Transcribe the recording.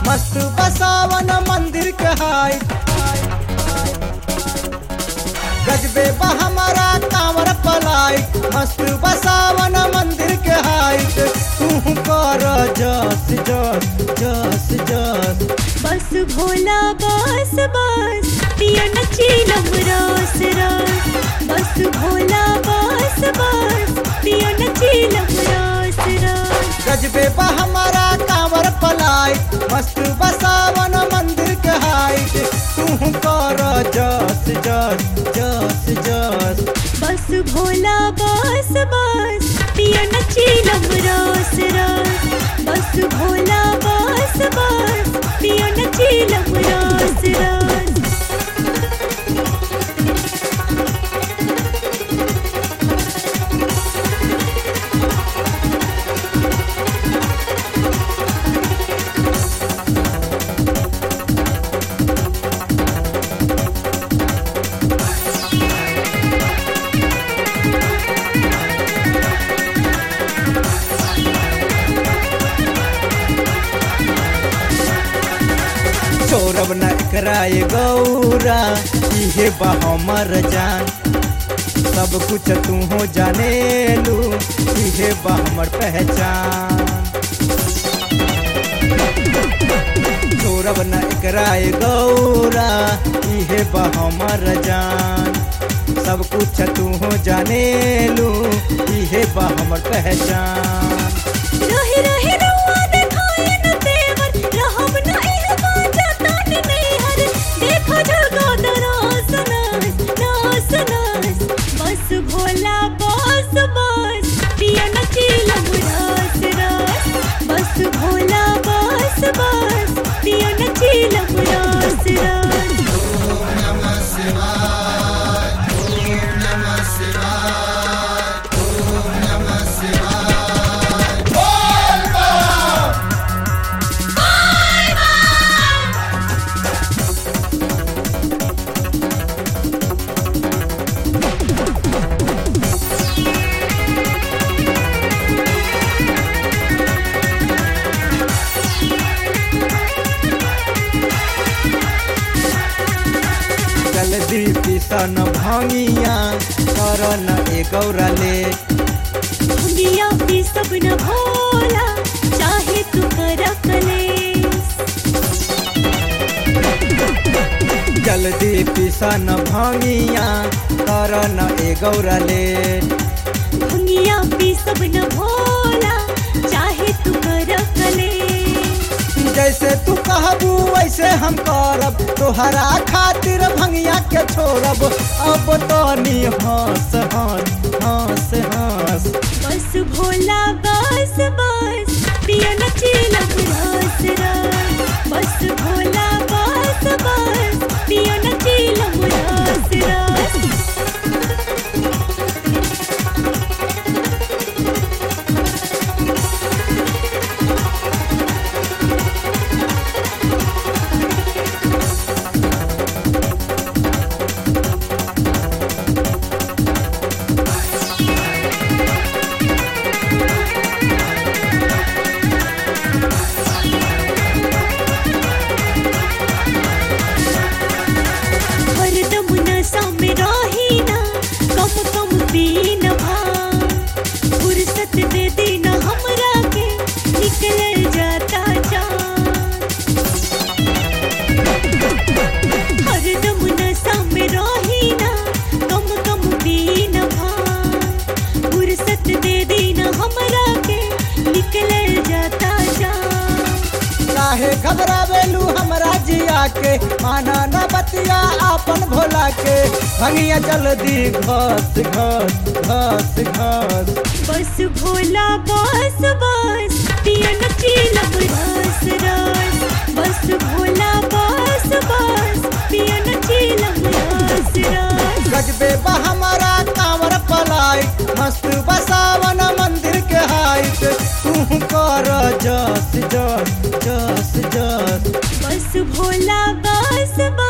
मस्त बसावन मंदिर के हाइट गजबे बा हमारा कांवर पलाइट मस्त बसावन मंदिर के हाइट तू कर जस जस जस जस बस भोला बस बस पिया नचीलम रस रस बस भोला बस बस पिया नचीलम रस रस गजबे बा हमारा कांवर पलाइट मस्त बसावन मंदिर के हाइट तू कर जस जस जस जस बस भोला बस बस पिया नचीलम रस रस बस भोला बस बस पिया नचीलम रस रस सौरभ न कराए गौरा इहे बा हमर जान सब कुछ तू हो जाने लू इहे बा हमर पहचान सौरभ न कराए गौरा इहे बा हमर जान सब कुछ तू हो जाने लू इहे बा हमर पहचान रहे रहे रउआ देखाए न तेवर रहब न इह बाजा तानी नैहर देखो जगो दरास नास नास नास बस भोला बस बस पिया नचीलम रस रस बस भोला बस बस पिया नचीलम रस रस जल्दी पिसन भांगिया कर न ए गौरा ले भंगिया भी सब न भोला चाहे तू कर कलेस जल्दी पिसन भांगिया कर न ए गौरा ले भंगिया भी सब न भोला चाहे तू कर कलेस जैसे तू कहबू वैसे हम करब तोहरा खातिर भंगिया के छोड़ब अब तनी हंस हंस हंस हंस बस भोला बस बस पिया नचीलम रस रस बस भोला बस बस पिया नचीलम रस रस हरदम नशा में रही ना कम कम पी न भांग फुर्सत दे दी ना हमरा के निकल जाता जान हरदम नशा में रही ना कम कम पी न भांग फुर्सत दे दी ना हमरा के निकल जाता जान काहे घबरावेलू हमरा जिया के माना न बतिया आपन भोला के भंगिया जल्दी घस घस घस घस बस भोला बस बस पिया नचीलम रस रस बस भोला बस बस पिया नचीलम रस रस गजबे बा हमारा कांवर पलाइट मस्त बसावन मंदिर के हाइट तू कर जस जस जस जस बस भोला बस बस